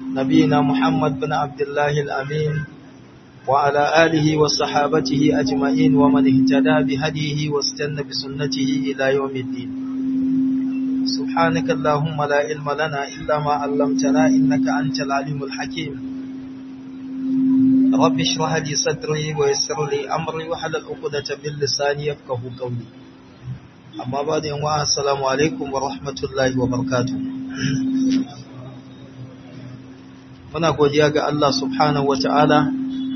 نبينا محمد بن عبد الله الأمين وعلى آله وصحابته أجمعين ومن اهتدى بهديه واستنى بسنته إلى يوم الدين سبحانك اللهم لا علم لنا إلا ما علمتنا إنك أنت العليم الحكيم رب اشرح لي صدري ويسر لي أمري وحلل عقدة من لساني يفقه قولي أما بعد السلام عليكم ورحمة الله وبركاته muna godiya ga Allah subhanahu wata'ala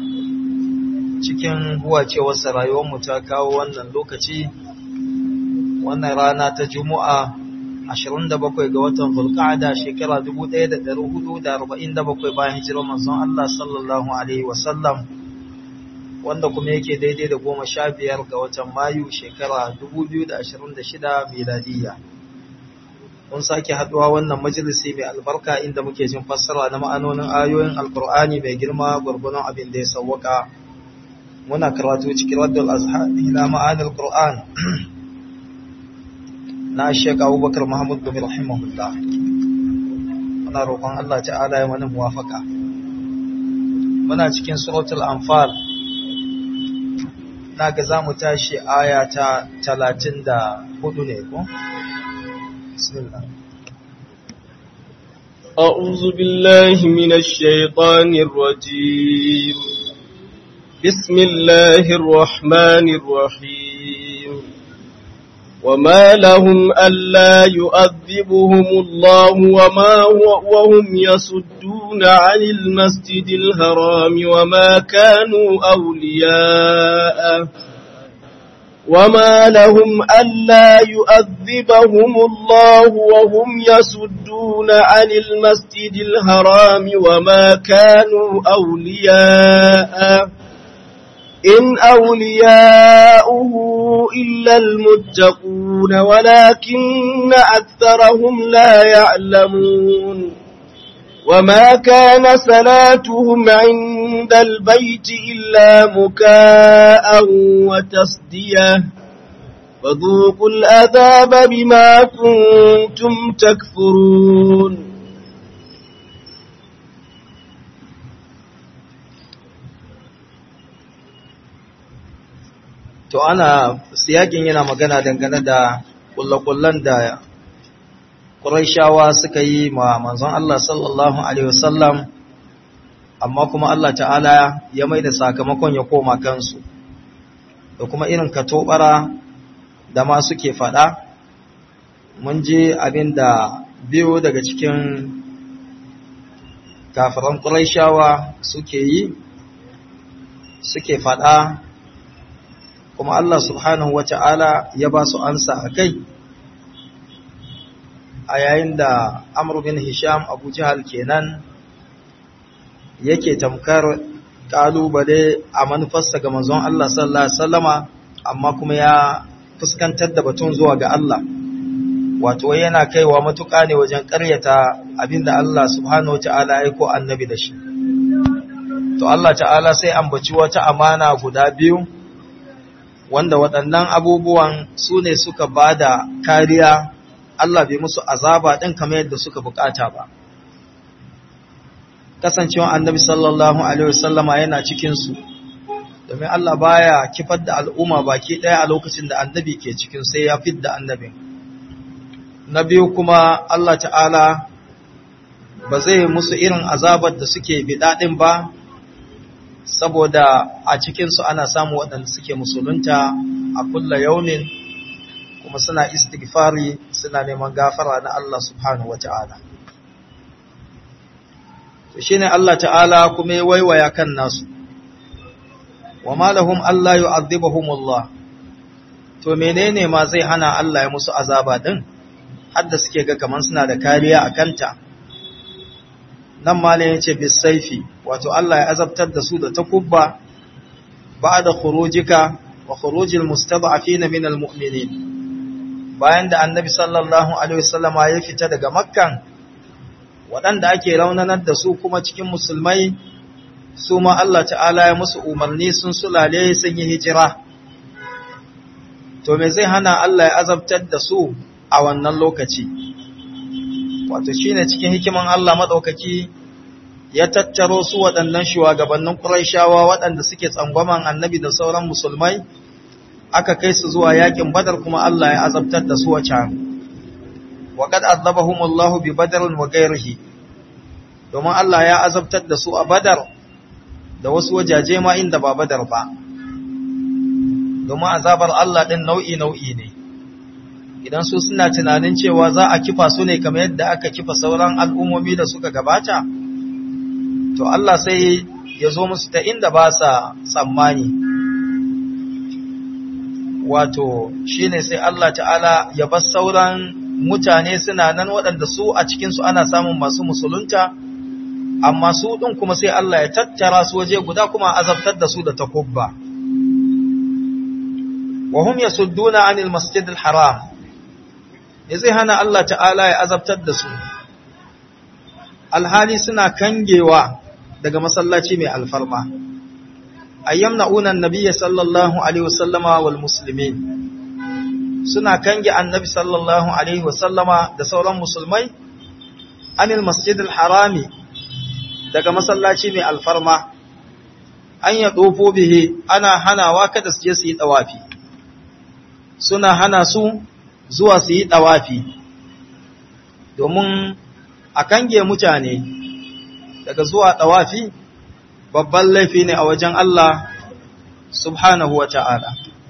cikin huwacewarsa rayuwarmu ta kawo wannan lokaci wannan rana ta juma'a 27 ga watan zulqa'ada shekara 1447 bayan hijirar manzon Allah sallallahu alaihi wasallam wanda kuma yake daidai da 15 ga watan mayu shekara 2026 miladiyya mun sake haduwa wannan majalisi mai albarka inda muke jin fassara na ma'anonin ayoyin alkur'ani mai girma gurgunan abin da ya sauwaka muna karatu cikin raddul azhar ila ma'anil qur'an na Sheikh Abubakar Muhammad bin rahimahullah muna roƙon Allah ta'ala ya mana muwafaka muna cikin suratul anfal naga zamu tashi aya ta 34 ne ko بسم الله أعوذ بالله من الشيطان الرجيم بسم الله الرحمن الرحيم وما لهم ألا يؤذبهم الله وما هو وهم يصدون عن المسجد الحرام وما كانوا أولياءه وما لهم ألا يؤذبهم الله وهم يصدون عن المسجد الحرام وما كانوا أولياء إن أولياؤه إلا المتقون ولكن أكثرهم لا يعلمون وما كان صلاتهم عند البيت إلا مكاء وتصدية فذوقوا الأذاب بما كنتم تكفرون to ana siyakin yana magana dangane da kullakullan da Qurayshawa suka yi ma manzon Allah sallallahu alaihi wasallam amma kuma Allah ta'ala ya maida sakamakon ya koma kansu da kuma irin katobara da ma suke fada mun je abinda biyo daga cikin kafiran Qurayshawa suke yi suke fada kuma Allah subhanahu wata'ala ya ba su ansa a kai a yayin da Amr bin Hisham Abu Jahal kenan yake tamkar kalubale a manufarsa ga manzon Allah sallallahu alaihi wasallama amma kuma ya fuskantar da batun zuwa ga Allah wato yana kaiwa matuƙa ne wajen ƙaryata abinda Allah subhanahu wata'ala ya aiko annabi da shi to Allah ta'ala sai ambaci wata amana guda biyu wanda waɗannan abubuwan su ne suka ba da kariya Allah bai musu azaba ɗin kamar yadda suka bukata ba. Kasancewa annabi sallallahu Alaihi wasallama yana cikinsu, domin Allah baya kifar da al'umma baki ɗaya a lokacin da annabi ke cikin sai ya fit da annabin. Na biyu kuma Allah ta'ala ba zai musu irin azabar da suke bidaɗin ba, saboda a cikinsu ana samu waɗanda suke musulunta a kulla yaunin kuma suna istighfari suna neman gafara na Allah subhanahu wa ta'ala. To shi ne Allah ta'ala kuma ya waiwaya kan nasu, wa malahum Allah yi azibahumullah, to menene ma zai hana Allah ya musu azaba ɗin, hadda suke ga kamar suna da kariya a kanta. Nan malin ya ce bisaifi, wato Allah ya azabtar da su da takubba ba da khurujika wa khurujil mustada'afina min almu'minin bayan da annabi sallallahu alaihi wasallama ya fita daga makkan waɗanda ake raunanar da su kuma cikin musulmai su ma Allah ta'ala ya musu umarni sun sulale sun yi hijira to me zai hana Allah ya azabtar da su a wannan lokaci wato shine cikin hikiman Allah madaukaki ya tattaro su waɗannan shugabannin Qurayshawa waɗanda suke tsangwaman annabi da sauran musulmai aka kai su zuwa yakin Badar kuma Allah ya azabtar da su a can wa qad azabahumullahu bi Badr wa ghayrihi domin Allah ya azabtar da su a Badar da wasu wajaje ma inda ba Badar ba domin azabar Allah din nau'i nau'i ne idan su suna tunanin cewa za a kifa su ne kamar yadda aka kifa sauran al'ummomi da suka gabata to Allah sai ya zo musu ta inda ba sa tsammani wato shine sai Allah ta'ala ya bar sauran mutane suna nan waɗanda su a cikinsu ana samun masu musulunta amma su ɗin kuma sai Allah ya tattara su waje guda kuma azabtar da su da takubba wa hum yasudduna anil masjidil haram ya zai hana Allah ta'ala ya azabtar da su alhali suna kangewa daga masallaci mai alfarma ayyam na'unan nabiyya sallallahu alaihi wasallama wal muslimin suna kange annabi sallallahu alaihi wasallama da sauran musulmai anil masjidil harami daga masallaci mai alfarma an ya dofo bihe ana hanawa kada su je su yi dawafi suna hana su zuwa su yi ɗawafi domin a kange mutane daga zuwa ɗawafi babban laifi ne a wajen Allah subhanahu wa ta'ala.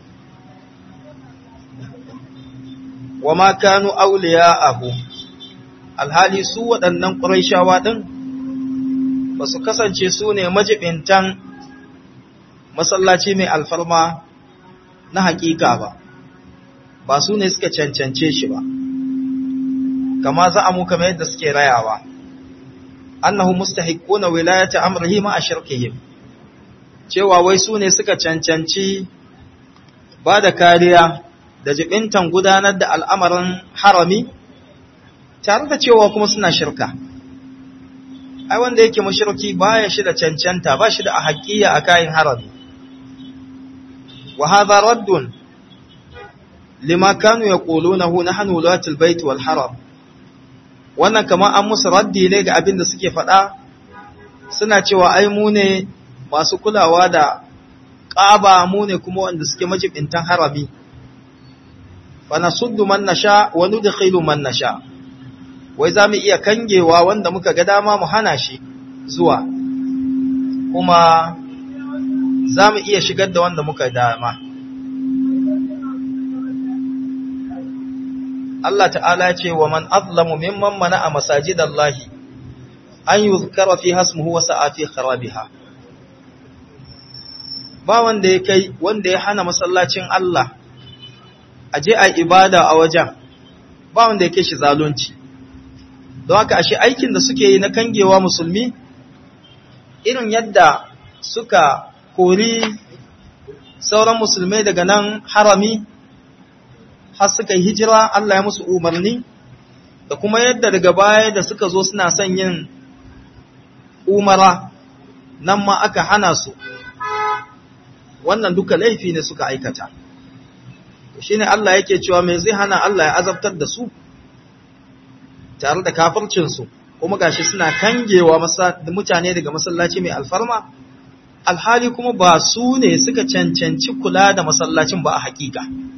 Wa ma kanu auliya abu, alhali su waɗannan ƙuraishawa ɗin ba su kasance su ne majibintan masallaci mai alfarma na haƙiƙa ba. ba su ne suka cancance shi ba kama za a mu kamar yadda suke rayawa annahu mustahiquna wilayata amrihi ma ashirkihim cewa wai su ne suka cancanci ba da kariya da jibintan gudanar da al'amarin harami tare da cewa kuma suna shirka ai wanda yake mushriki baya shi da cancanta ba shi da haƙiya a kayan harami wa hadha raddun lima kanu yaqulunahu nahnu wulatul bait wal haram wannan kamar an musu raddi ne ga abin da suke faɗa suna cewa ai mu ne masu kulawa da ƙaba mu ne kuma wanda suke majibintan harami fa nasuddu man nasha wa nudkhilu man nasha wai za mu iya kangewa wanda muka ga dama mu hana shi zuwa kuma za mu iya shigar da wanda muka dama Allah ta'ala ce wa man azlamu mimman mana a masajidallahi an yuzkara fi hasmuhu wa sa'a fi kharabiha ba wanda ya kai wanda ya hana masallacin Allah a je a ibada a wajen ba wanda ya kai shi zalunci don haka ashe aikin da suke yi na kangewa musulmi irin yadda suka kori sauran musulmai daga nan harami har suka yi hijira Allah ya musu umarni da kuma yadda daga baya da suka zo suna son yin umara nan ma aka hana su wannan duka laifi ne suka aikata shi ne Allah yake cewa mai zai hana Allah ya azabtar da su tare da kafircinsu kuma gashi suna kangewa mutane daga masallaci mai alfarma alhali kuma ba su ne suka cancanci kula da masallacin ba a hakika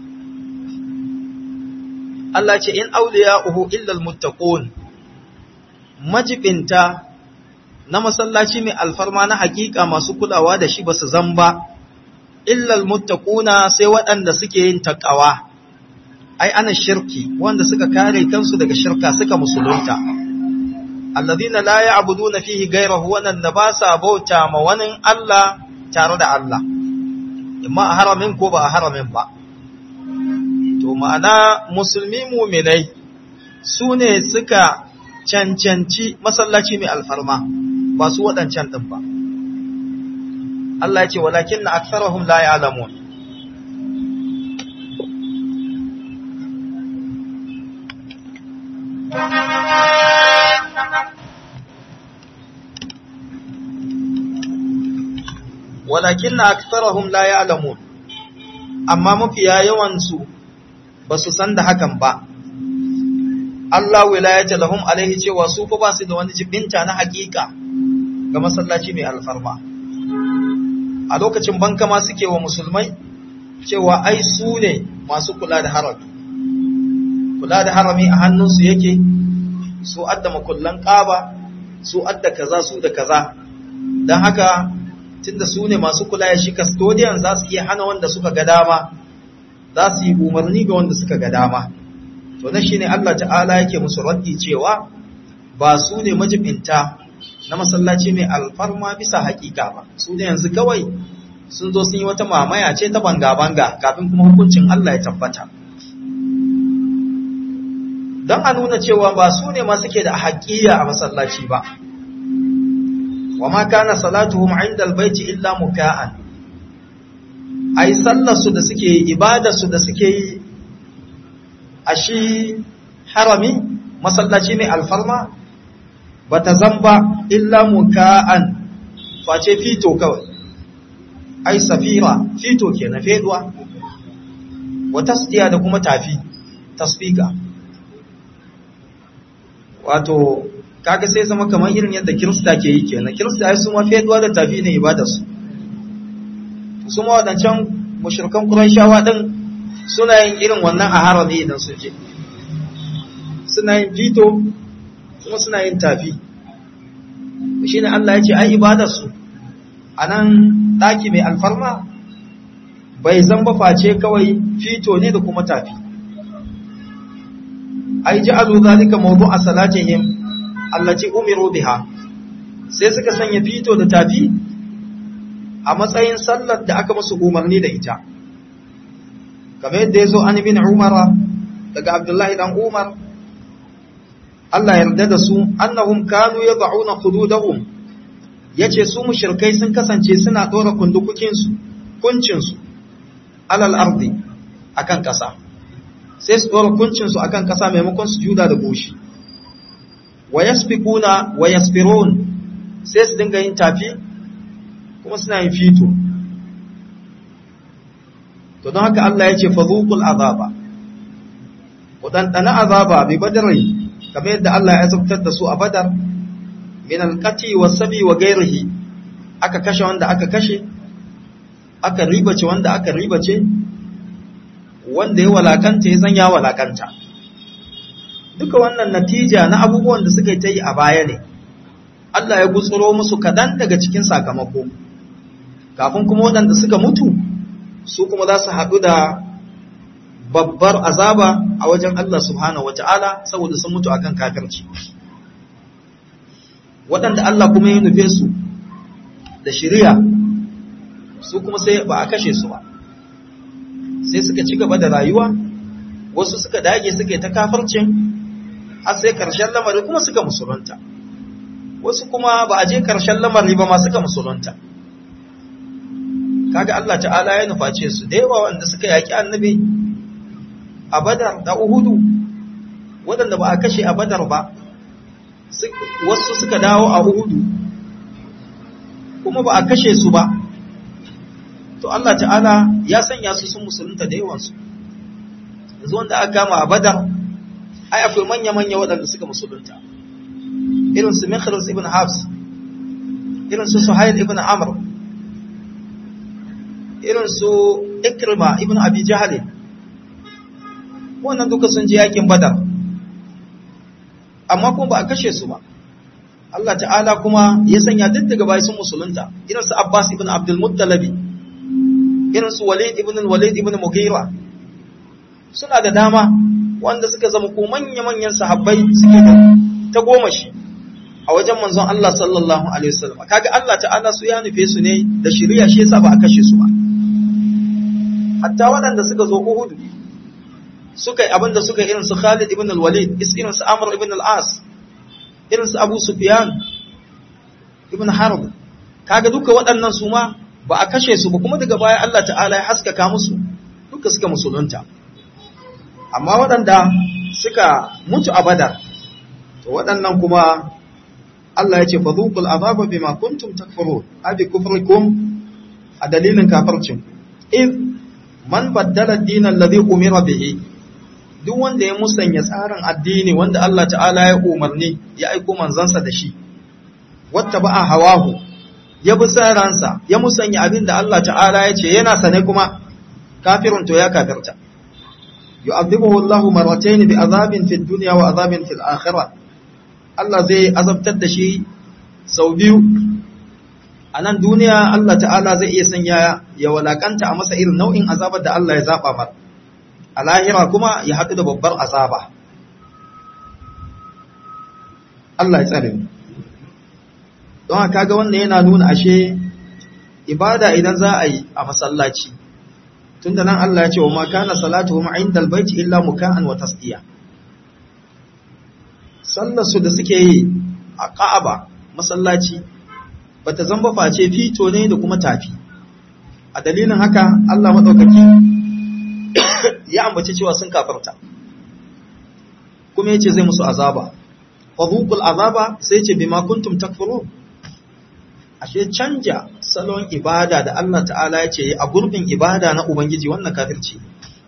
Allah ce in awliya'uhu illa almuttaqun majibinta na masallaci mai alfarma na hakika masu kulawa da shi basu zan ba illa almuttaquna sai waɗanda suke yin takawa ai ana shirki wanda suka kare kansu daga shirka suka musulunta alladhina la ya'buduna fihi ghayrahu wa nan ba sa bauta ma wani Allah tare da Allah imma a haramin ko ba a haramin ba to ma'ana musulmi muminai su ne suka cancanci masallaci mai alfarma ba su waɗancan ɗin ba Allah ya ce walakin na aksarahum la ya'lamun walakin na aksarahum la ya'lamun amma mafiya yawansu ba su san da hakan ba Allah wilayata lahum alaihi cewa su fa ba su da wani jibinta na hakika ga masallaci mai alfarma a lokacin banka ma suke wa musulmai cewa ai su ne masu kula da harami kula da harami a hannunsu yake su adda makullan ƙaba su adda kaza su da kaza don haka tunda su ne masu kula ya shi custodian za su iya hana wanda suka ga dama za su yi umarni ga wanda suka ga dama to na shine Allah ta'ala yake musu raddi cewa ba su ne majibinta na masallaci mai alfarma bisa hakika ba su ne yanzu kawai sun zo sun yi wata mamaya ce ta banga-banga kafin kuma hukuncin Allah ya tabbata don a nuna cewa ba su ne ma suke da haƙiya a masallaci ba wa ma kana salatuhum inda albayti illa muka'an ai sallar su da suke yi ibadar su da suke yi a shi harami masallaci mai alfarma bata zamba illa muka'an face fito kawai ai safira fito kenan feduwa wa tasdiya da kuma tafi tasfika wato kaga sai zama kamar irin yadda kirista ke yi kenan kirista ai su ma feduwa da tafi ne ibadar su su ma wadancan mushrikan qurayshawa din suna yin irin wannan a harami idan sun je suna yin fito kuma suna yin tafi shine Allah ya ce ai ibadar su anan daki mai alfarma bai zamba face kawai fito ne da kuma tafi ai ja'alu zalika mawdu'a salatihim allati umiru biha sai suka sanya fito da tafi a matsayin sallar da aka musu umarni da ita kamar yadda yazo an ibn umara daga abdullahi dan umar Allah yarda da su annahum kanu yad'una hududahum yace su mushrikai sun kasance suna dora kundukukin su kuncin su alal ardi akan kasa sai su dora kuncin su akan kasa maimakon su juda da goshi wa yasbiquna wa yasbirun sai su dinga yin tafi kuma suna yin fito to don haka Allah yace fadhuqul azaba ku dan azaba bi badri kamar yadda Allah ya azabtar da su a badar min alqati wasabi wa ghairihi aka kashe wanda aka kashe aka ribace wanda aka ribace wanda ya walakanta ya zanya walakanta duka wannan natija na abubuwan da suka yi ta yi a baya ne Allah ya gutsuro musu kadan daga cikin sakamako kafin kuma waɗanda suka mutu su kuma za su haɗu da babbar azaba a wajen Allah subhanahu wata'ala saboda sun mutu akan kafirci waɗanda Allah kuma ya nufe su da shiriya su kuma sai ba a kashe su ba sai suka ci gaba da rayuwa wasu suka dage suka yi ta kafircin har sai ƙarshen lamari kuma suka musulunta wasu kuma ba a je ƙarshen lamari ba ma suka musulunta kaga Allah ta'ala ya nuface su da yawa wanda suka yaki annabi a badar da uhudu waɗanda ba a kashe a badar ba wasu suka dawo a uhudu kuma ba a kashe su ba to Allah ta'ala ya sanya su sun musulunta da yawansu yanzu wanda aka gama a badar ai akwai manya-manya waɗanda suka musulunta irin su Mikhras ibn Habs irin su Suhail ibn Amr irin su Ikrima ibn Abi Jahl wannan duka sun je yakin Badar amma kuma ba a kashe su ba Allah ta'ala kuma ya sanya duk daga bai sun musulunta irin su Abbas ibn Abdul Muttalib irin su Walid ibn Walid ibn Mughira suna da dama wanda suka zama ko manya-manyan sahabbai suke da ta goma shi a wajen manzon Allah sallallahu alaihi wasallam kaga Allah ta'ala su ya nufe su ne da shari'a shi yasa ba a kashe su ba hatta waɗanda suka zo Uhud suka yi abinda suka irin su Khalid ibn al-Walid irin su Amr ibn al-As irin su Abu Sufyan ibn Harb kaga duka waɗannan su ma ba a kashe su ba kuma daga baya Allah ta'ala ya haskaka musu duka suka musulunta amma waɗanda suka mutu a Badar to waɗannan kuma Allah ya ce fa zuqul azaba bima kuntum takfurun abi kufrikum a dalilin kafircin in man baddala ad-din alladhi umira bihi duk wanda ya musanya tsarin addini wanda Allah ta'ala ya umarni ya aiko manzansa da shi wata ba'a hawahu ya bi san ransa ya musanya abin da Allah ta'ala ya ce yana sane kuma kafirun to ya kafirta yu'adhibuhu Allahu marratayn bi azabin fid dunya wa azabin fil akhirah Allah zai azabtar da shi sau biyu a nan duniya Allah ta'ala zai iya sanya ya walakanta a masa irin nau'in azabar da Allah ya zaba mar a lahira kuma ya haɗu da babbar azaba Allah ya tsare mu don haka ga wannan yana nuna ashe ibada idan za a yi a masallaci tunda nan Allah ya ce wa ma kana salatuhum inda albayti illa muka'an wa tasdiya sallar su da suke yi a Ka'aba masallaci bata zamba face fito ne da kuma tafi a dalilin haka Allah madaukaki ya ambace cewa sun kafarta kuma yace zai musu azaba fadhuqul azaba sai ce bima kuntum takfurun ashe canja salon ibada da Allah ta'ala ya ce a gurbin ibada na ubangiji wannan kafirci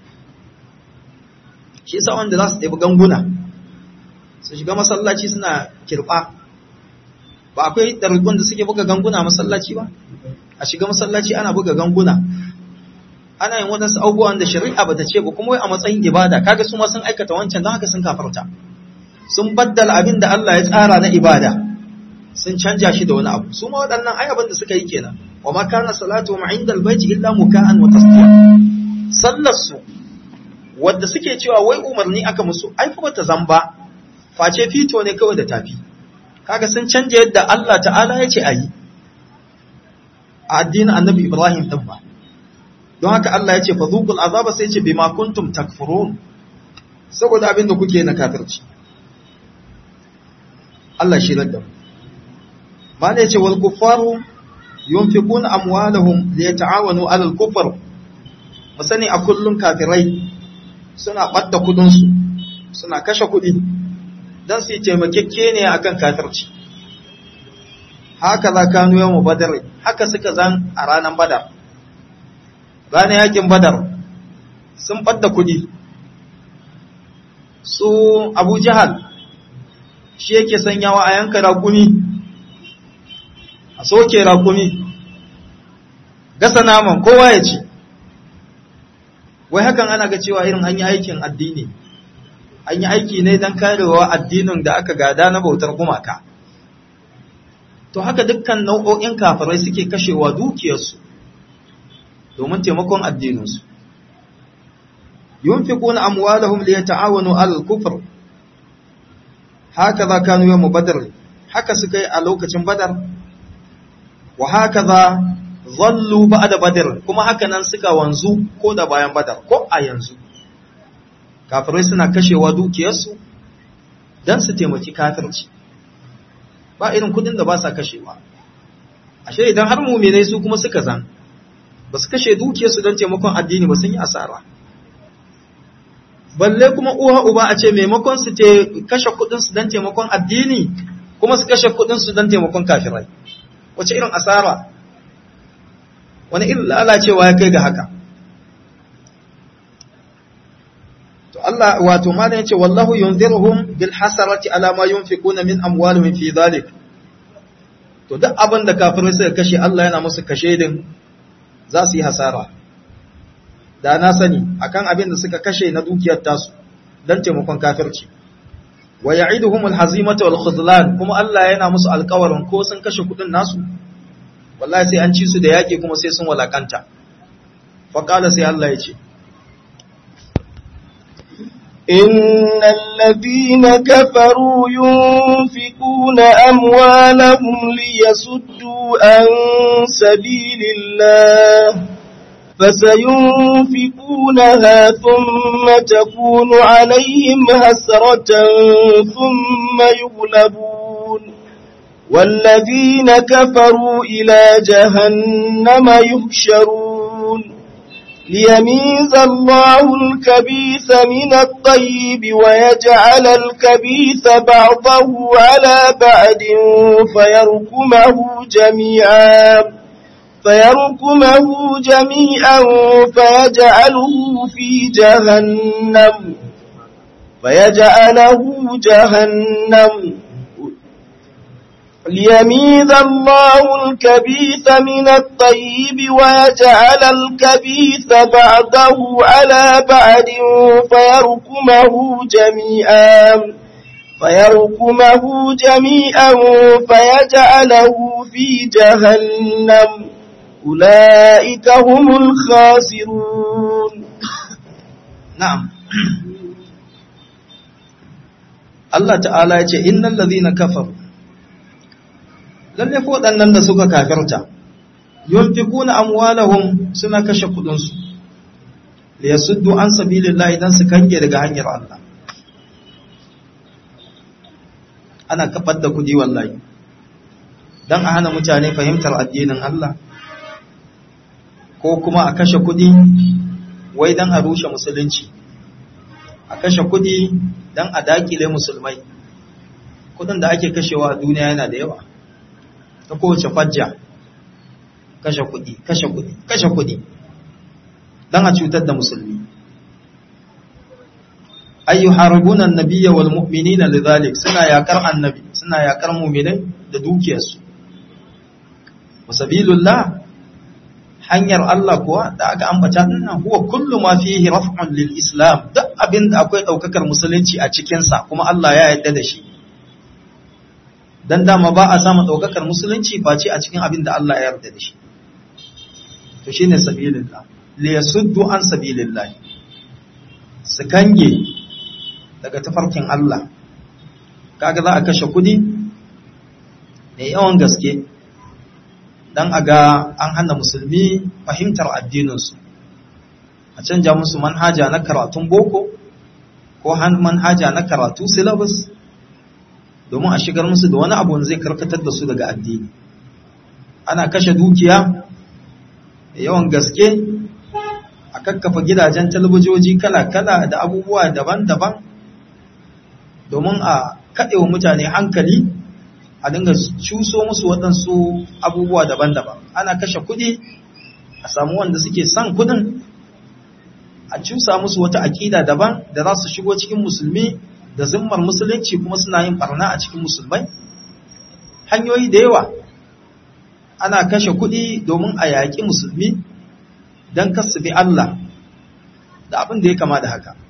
shi yasa wanda za su ɗebi ganguna su shiga masallaci suna kirɓa ba akwai ɗarikun da suke buga ganguna masallaci ba a shiga masallaci ana buga ganguna ana yin waɗansu abubuwan da shari'a ba ta ce ba kuma wai a matsayin ibada kaga su ma sun aikata wancan don haka sun kafarta sun baddala abin da Allah ya tsara na ibada sun canja shi da wani abu su ma waɗannan ai abin da suka yi kenan wa ma kana salatu ma inda albayti illa muka'an wa tasdiya sallar su wanda suke cewa wai umarni aka musu ai fa bata zamba face fito ne kawai da tafi kaga sun canja yadda Allah ta'ala ya ce ayi a addinin annabi Ibrahim din ba don haka Allah ya ce fa zuqul azaba sai ce bima kuntum takfurun saboda abin da kuke na kafirci Allah shi radda mala yace wal kuffaru yunfiquna amwalahum liyata'awanu 'ala al kufr musani a kullun kafirai suna badda kudin su suna kashe kudi dan su taimakekke ne akan kafirci haka za kanu yawmu badar haka suka zan a ranar badar ranar yakin badar sun badda kudi su abu jahal shi yake sanyawa a yanka rakumi a soke rakumi gasa naman kowa ya ci wai hakan ana ga cewa irin an yi aikin addini an yi aiki ne don karewa addinin da aka gada na bautar gumaka to haka dukkan nau'o'in kafirai suke kashewa dukiyarsu domin taimakon addininsu yunfiquna amwalahum liyata'awanu 'alal kufr hakaza kanu yawm badr haka suka yi a lokacin badar wa hakaza zallu ba'da badr kuma haka nan suka wanzu ko da bayan badar ko a yanzu kafirai suna kashewa dukiyarsu dan su taimaki kafirci ba irin kudin da ba sa kashewa ashe idan har mu'minai su kuma suka zan ba su kashe dukiyarsu don taimakon addini ba sun yi asara balle kuma uwa uba a ce maimakon su te kashe kudinsu don taimakon addini kuma su kashe kudinsu don taimakon kafirai wace irin asara wani irin lalacewa ya kai ga haka to Allah wato ma yace wallahu yunziruhum bil hasarati ala ma yunfiquna min amwalihim fi dhalik to duk abin da kafirai suka kashe Allah yana musu kashe din za su yi hasara da na sani akan abin da suka kashe na dukiyar tasu don taimakon kafirci wa ya'iduhum alhazimata wal khudlan kuma Allah yana musu alƙawarin ko sun kashe kudin nasu wallahi sai an ci su da yaki kuma sai sun walakanta fa qala sai Allah ya ce إن الذين كفروا ينفقون أموالهم ليصدوا عن سبيل الله فسينفقونها ثم تكون عليهم هسرة ثم يغلبون والذين كفروا إلى جهنم يحشرون ليميز الله الكبيث من الطيب ويجعل الكبيث بعضه على بعد فيركمه جميعا فيركمه جميعا فيجعله في جهنم فيجعله جهنم ليميز الله الكبيث من الطيب ويجعل الكبيث بعده على بعد فيركمه جميعا فيركمه جميعا فيجعله في جهنم أولئك هم الخاسرون na'am Allah ta'ala ya ce innal ladhina kafaru lalle ko waɗannan da suka kafirta yunfikuna amwalahum suna kashe kudin su li yasuddu an sabilillahi dan su kange daga hanyar Allah ana kafar da kudi wallahi dan a hana mutane fahimtar addinin Allah ko kuma a kashe kudi wai dan a rushe musulunci a kashe kudi dan a dakile musulmai kudin da ake kashewa a duniya yana da yawa ta kowace fajja kashe kudi kashe kudi kashe kudi dan a cutar da musulmi ayyu haribuna annabiyya wal mu'minina lidhalik suna yakar annabi suna yakar mu'minai da dukiyarsu wasabilullah hanyar Allah kuwa da aka ambata dinnan huwa kullu ma fihi raf'un lil islam duk abin da akwai daukakar musulunci a cikin sa kuma Allah ya yarda da shi dan dama ba a samu daukakar musulunci face a cikin abin da Allah ya yarda da shi to shine sabilillah li yasuddu an sabilillah su kange daga tafarkin Allah kaga za a kashe kudi ne yawan gaske dan a ga an hana musulmi fahimtar addininsu a canja musu manhaja na karatun boko ko manhaja na karatu syllabus domin a shigar musu da wani abu zai karkatar da su daga addini ana kashe dukiya da yawan gaske a kakkafa gidajen talabijin kala-kala da abubuwa daban-daban domin a kaɗewa mutane hankali a dinga cuso musu waɗansu abubuwa daban-daban ana kashe kuɗi a samu wanda suke son kuɗin a cusa musu wata aƙida daban da za su shigo cikin musulmi da zimmar musulunci kuma suna yin barna a cikin musulmai hanyoyi da yawa ana kashe kuɗi domin a yaƙi musulmi don kasu bi Allah da abin da ya kama da haka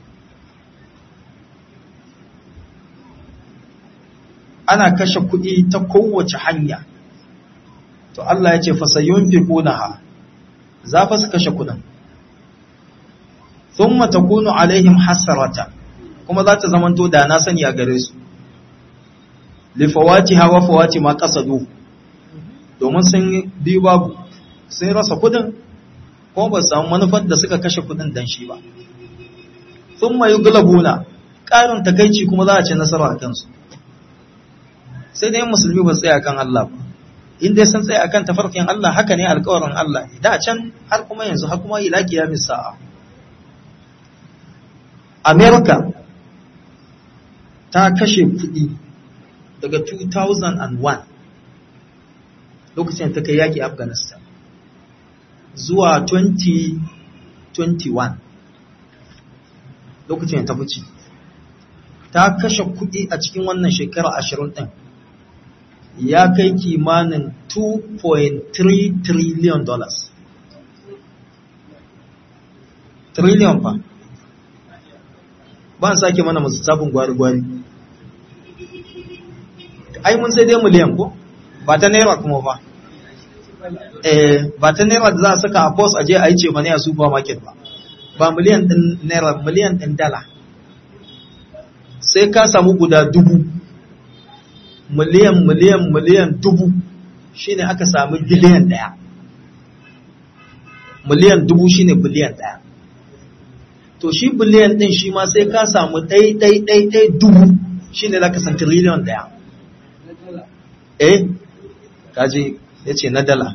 ana kashe kuɗi ta kowace hanya to Allah ya ce fasayun fi ƙunaha za fa su kashe kuɗin sun matakunu alaihim hasarata kuma za ta zamanto da na sani a gare su lifawati hawa fawati ma ƙasadu domin sun biyu babu sun rasa kuɗin kuma ba samu manufar da suka kashe kuɗin dan shi ba sun mayu gulabuna ƙarin takaici kuma za a ce nasara a kansu sai dai musulmi ba tsaya kan Allah ba in dai sun tsaya akan tafarkin Allah haka ne alƙawarin Allah da can har kuma yanzu har kuma ila kiyamis sa'a America ta kashe kuɗi daga 2001 lokacin ta kai yaki Afghanistan zuwa 2021 lokacin ta fice ta kashe kuɗi a cikin wannan shekara ashirin ɗin ya kai kimanin 2.3 trillion dollars. Trillion fa. Ba sake mana masu sabon gwari-gwari. Ai mun sai dai miliyan ko? Ba ta naira kuma ba. Eh, ba ta naira da za a saka a post aje a yi ce mani a supermarket ba. Ba miliyan ɗin naira, miliyan ɗin dala. Sai ka samu guda dubu. miliyan miliyan miliyan dubu shine aka sami biliyan daya miliyan dubu shine biliyan daya to shi biliyan din shi ma sai ka samu ɗai ɗai ɗai ɗai dubu shine za ka san triliyon daya eh kaji ya ce na dala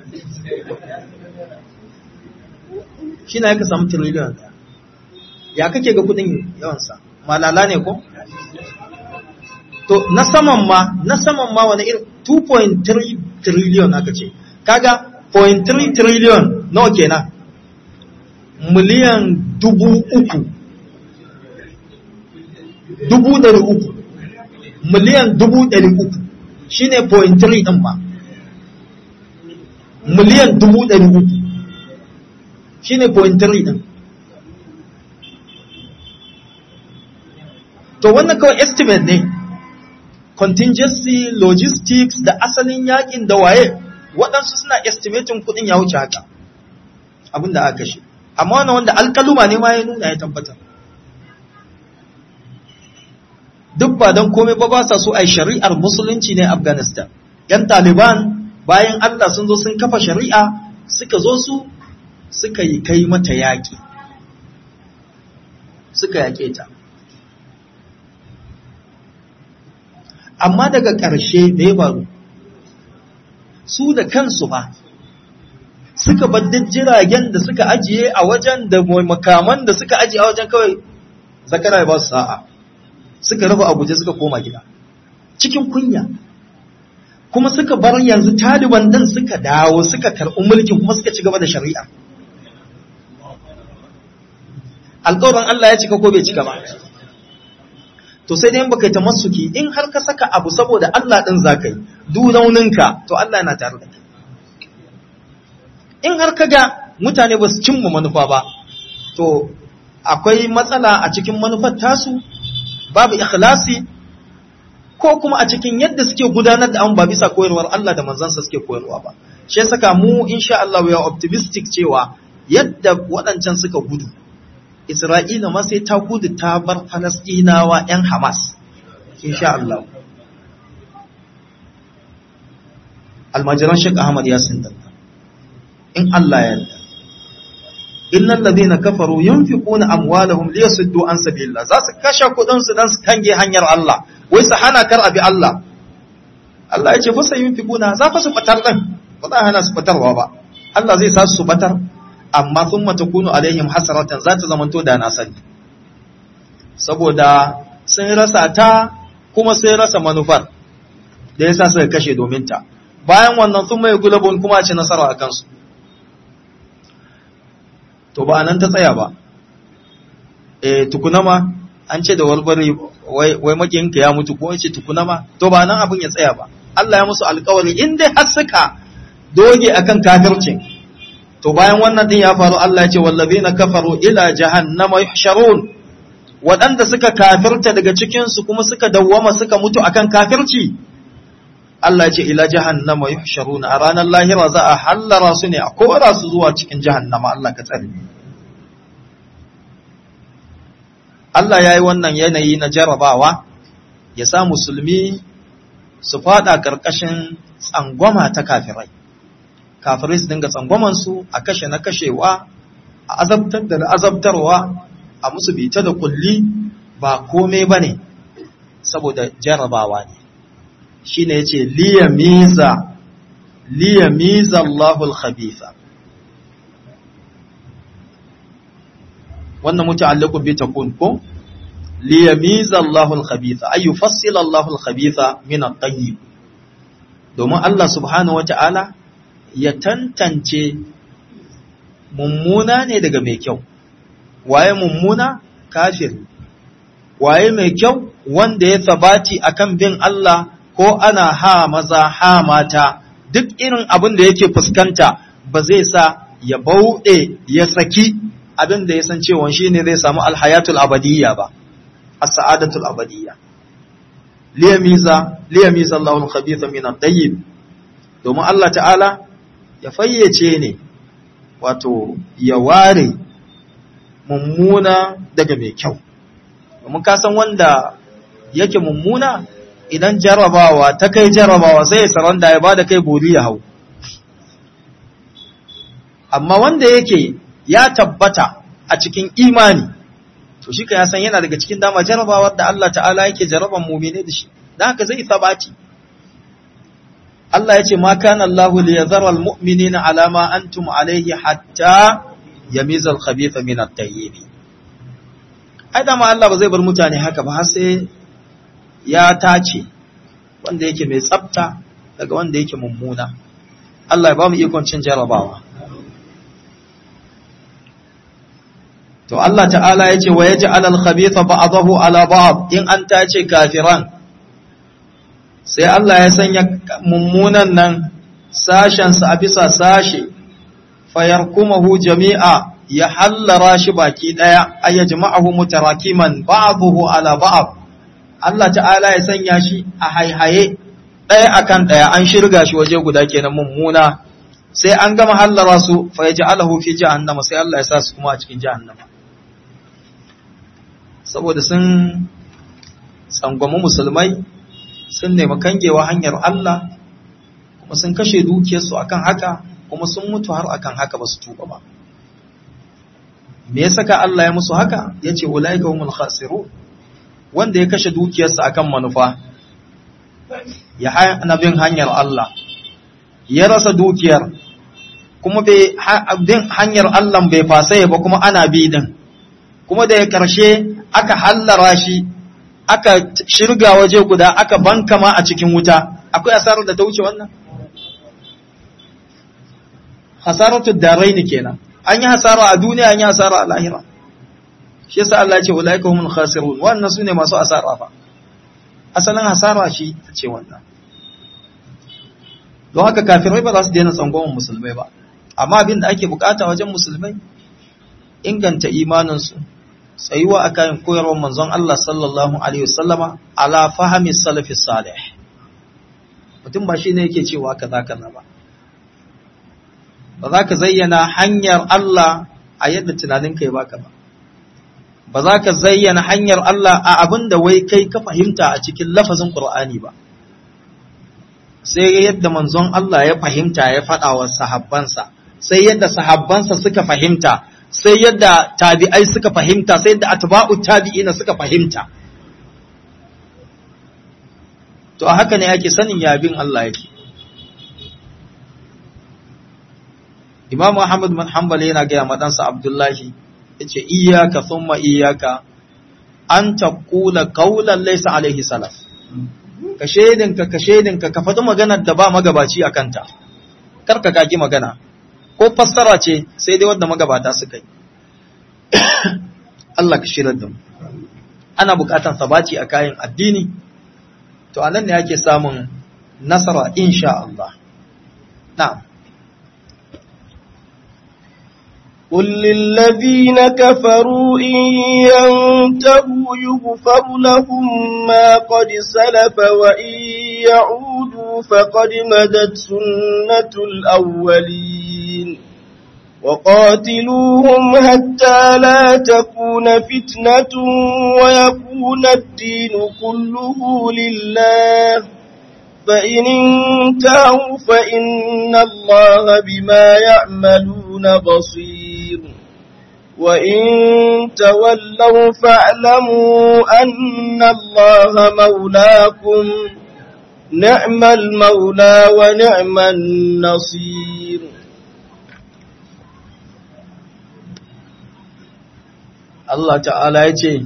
shi na ka samu triliyon daya ya kake ga kudin yawansa malala ne ko to na saman ma na saman ma wani irin 2.3 trillion aka ce kaga 0.3 trillion nawa kenan miliyan dubu uku dubu dari uku miliyan dubu dari uku shine point 3 din ma miliyan dubu ɗari uku shine point 3 din to wannan kawai estimate ne contingency logistics da asalin yakin da waye waɗansu suna estimating kuɗin ya wuce haka abin da aka kashe amma wannan wanda alkaluma ne ma ya nuna ya tabbatar duk ba don komai ba ba sa so a yi shari'ar musulunci ne afghanistan yan taliban bayan allah sun zo sun kafa shari'a suka zo su suka yi kai mata yaƙi suka yaƙe ta amma daga ƙarshe da ya faru su da kansu ba suka bar jiragen da suka ajiye a wajen da makaman da suka ajiye a wajen kawai zakara ya ba su sa'a suka rufe abuja suka koma gida cikin kunya kuma suka bar yanzu taliban din suka dawo suka karɓi mulkin kuma suka ci gaba da shari'a alƙawarin Allah ya cika ko bai cika ba to sai dai baka ta masuki in har ka saka abu saboda Allah din zaka yi du rauninka to Allah yana tare da kai in har ka ga mutane ba su cimma manufa ba to akwai matsala a cikin manufar tasu babu ikhlasi ko kuma a cikin yadda suke gudanar da an ba bisa koyarwar Allah da manzansa suke koyarwa ba shi ya saka mu insha Allah we are optimistic cewa yadda waɗancan suka gudu Isra'ila ma sai ta gudu ta bar Falasɗinawa ‘yan Hamas, insha Allah. Almajiran Sheikh Ahmad ya sindanta, in Allah ya yarda. Innan ladina kafaru yunfiquna amwalahum liyasuddu an sabilillah za su kashe kudin su dan su kange hanyar Allah wai su hana kar abi Allah Allah ya ce fa sai yunfiquna za fa su batar din ba za hana su batarwa ba Allah zai sa su batar amma sun matakunu alaihim hasaratan za ta zamanto da na sani saboda sun rasa ta kuma sun rasa manufar da yasa suka kashe domin ta bayan wannan sun mai gulabun kuma ci nasara a kansu to ba nan ta tsaya ba eh tukunama an ce da walbari wai wai makiyinka ya mutu ko yace tukunama to ba nan abin ya tsaya ba Allah ya musu alƙawari in dai har suka doge akan kafircin to bayan wannan din ya faru Allah ya ce wallazina kafaru ila jahannama yuhsharun waɗanda suka kafirta daga cikin su kuma suka dawwama suka mutu akan kafirci Allah ya ce ila jahannama yuhsharun a ranar lahira za a hallara su ne a kora su zuwa cikin jahannama Allah ka tsare Allah ya yi wannan yanayi na jarabawa ya sa musulmi su fada ƙarƙashin tsangwama ta kafirai kafirai su dinga tsangwamansu a kashe na kashewa a azabtar da na azabtarwa a musu bita da kulli ba kome ba ne saboda jarabawa ne shi ne ya ce liyamiza liyamiza Allahul khabitha wannan muta'alliqun bi takun ko liyamiza Allahul khabitha ay yufassila Allahul khabitha min at-tayyib domin Allah subhanahu wata'ala ya tantance mummuna ne daga mai kyau waye mummuna kafir waye mai kyau wanda ya sabati akan bin Allah ko ana ha maza ha mata duk irin abin da yake fuskanta ba zai sa ya bauɗe ya saki abin da ya san cewa shi ne zai samu alhayatul abadiyya ba as-sa'adatul abadiyya liyamiza liyamiza Allahul khabitha min at-tayyib domin Allah ta'ala ya fayyace ne wato ya ware mummuna daga mai kyau domin ka san wanda yake mummuna idan jarabawa ta kai jarabawa sai ya saranda ya bada kai bori ya hau amma wanda yake ya tabbata a cikin imani to shi ka ya san yana daga cikin dama jarabawar da Allah ta'ala yake jaraban mumine da shi dan haka zai sabati Allah ya ce ma kana Allahu li yadhara almu'minina ala ma antum alayhi hatta yamiza al-khabitha min at-tayyib ai dama Allah ba zai bar mutane haka ba har sai ya tace wanda yake mai tsafta daga wanda yake mummuna Allah ya ba mu ikon cin jarabawa to Allah ta'ala ya ce wa ya ji alal khabitha ba'adahu ala ba'ad in an tace kafiran sai Allah ya sanya mummunan nan sashensa a bisa sashe fayarkumahu jami'a ya hallara shi baki daya ay yajma'ahu mutarakiman ba'dahu ala ba'd Allah ta'ala ya sanya shi a haihaye daya akan daya an shirga shi waje guda kenan mummuna sai an gama hallara su fa yaj'alahu fi jahannama sai Allah ya sa su kuma a cikin jahannama saboda sun tsangwami musulmai sun nemi kangewa hanyar Allah kuma sun kashe dukiyarsu akan haka kuma sun mutu har akan haka ba su tuba ba me ya saka Allah ya musu haka ya ce ulaika humul khasiru wanda ya kashe dukiyarsa akan manufa ya hana bin hanyar Allah ya rasa dukiyar kuma bai bin hanyar Allah bai fasaya ba kuma ana bi din kuma da ya karshe aka hallara shi aka shirga waje guda aka bankama a cikin wuta akwai asarar da ta wuce wannan hasaratu daraini kenan an yi hasara a duniya an yi hasara a lahira shi yasa Allah ya ce ulaika humul khasirun wannan sune masu asara fa asalin hasara shi ta ce wannan don haka kafirai ba za su daina tsangwamon musulmai ba amma abin da ake bukata wajen musulmai inganta imaninsu tsayuwa a kayan koyarwar manzon Allah sallallahu alaihi wasallama ala fahimi salafi salih mutum ba shi ne yake cewa kaza kaza ba ba za ka zayyana hanyar Allah a yadda tunaninka ya baka ba ba za ka zayyana hanyar Allah a abin da wai kai ka fahimta a cikin lafazin Qur'ani ba sai yadda manzon Allah ya fahimta ya faɗa wa sahabbansa sai yadda sahabbansa suka fahimta sai yadda tabi'ai suka fahimta sai yadda atba'u tabi'ina suka fahimta to a haka ne ake sanin yabin Allah yake Imam Ahmad bin Hanbal yana ga madansa Abdullahi yace iyyaka thumma iyyaka an taqula qawlan laysa alaihi salaf ka shedinka ka shedinka ka faɗi maganar da ba magabaci a kanta kar ka kaki magana ko fassara ce sai dai wanda magabata suka yi Allah ka shirar da mu ana bukatan sabaci a kayan addini to anan ne ake samun nasara insha Allah na'am قل للذين كفروا إن ينتهوا يغفر لهم ما قد سلف وإن يعودوا فقد مدت سنة الأولين وقاتلوهم حتى لا تكون فتنة ويكون الدين كله لله فإن انتهوا فإن الله بما يعملون بصير وإن تولوا فاعلموا أن الله مولاكم نعم المولى ونعم النصير Allah ta'ala ya ce,